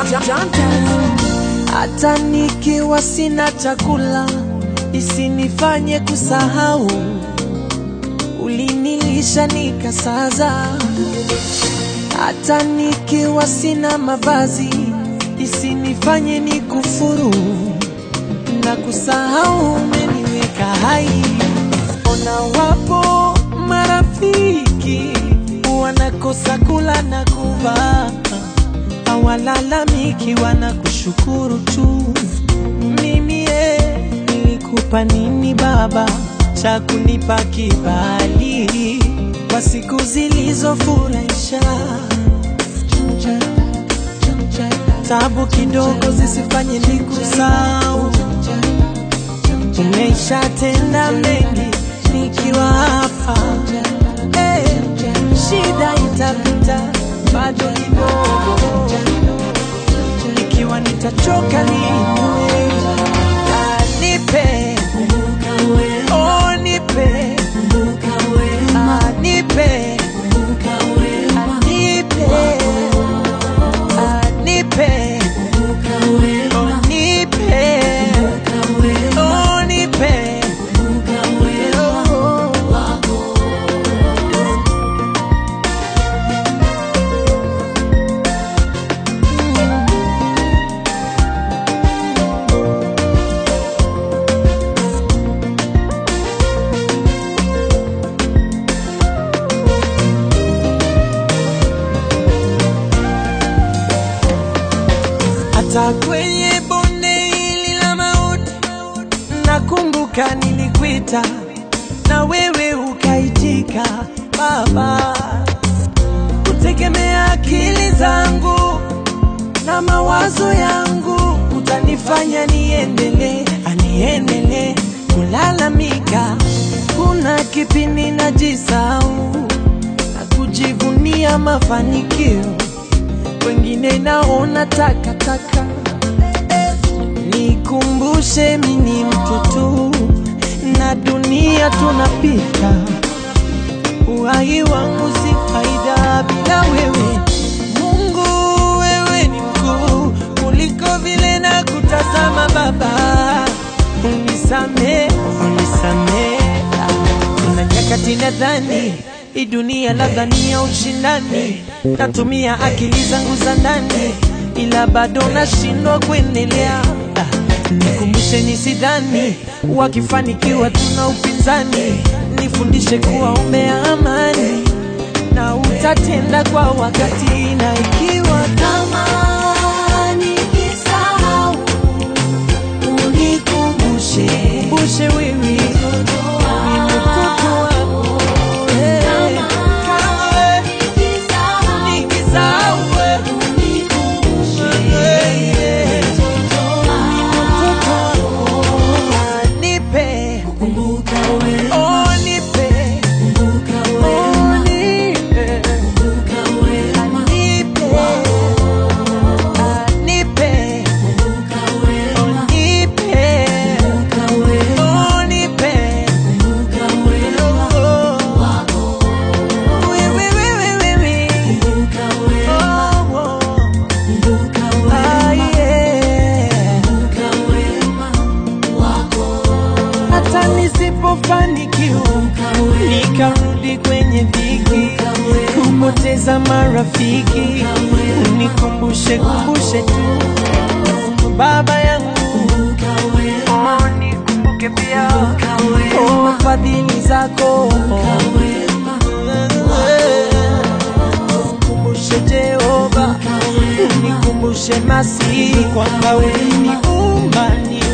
hata nikiwa sina chakula isinifanye kusahau ulinilisha nikasaza hata nikiwa sina mavazi isinifanye nikufuru na kusahau umeniweka hai ona wapo marafiki wanakosa kula na kuvaa hawalalamiki wanakushukuru tu mimi ye nilikupa nini baba cha kunipa kibali kwa siku zilizofurahisha tabu kidogo zisifanye nikusahau umeshatenda mengi nikiwa hapa Eh, shida itapita bado kidogo ikiwa nitachoka niinue Ah, nipe oh nipe Ah, nipe Ah, nipe Ah, nipe oh nipe oh nipe oh. hata kwenye bonde hili la mauti nakumbuka nilikuita na wewe ukaitika baba kutegemea akili zangu na mawazo yangu utanifanya niendelee aniendelee kulalamika kuna kipindi najisau na kujivunia mafanikio wengine naona takataka. Nikumbushe mini mtoto na dunia tunapita, uhai wangu si faida bila wewe. Mungu, wewe ni mkuu kuliko vile na kutazama Baba, unisamee, unisamee. Kuna nyakati nadhani hii dunia labda ni ya ushindani, natumia akili zangu za ndani, ila bado nashindwa kuendelea. Ah, Nikumbushe nisidhani wakifanikiwa tuna upinzani, nifundishe kuwa umea amani na utatenda kwa wakati, na ikiwa kama nikisahau unikumbushe, kumbushe wewe ni mtoto wako eh, kama wewe nikisahau wewe eh, eh, ni mtoto wako Ah, nipe oh nipe oh nipe Ah, nipe Ah, nipe oh nipe oh nipe hata nisipofanikiwa nikarudi kwenye dhiki kupoteza marafiki unikumbushe kumbushe tu baba yangu oh, nikumbuke pia oh, fadhili zako Nikumbushe Jehova, nikumbushe Masihi kwamba uliniumba ni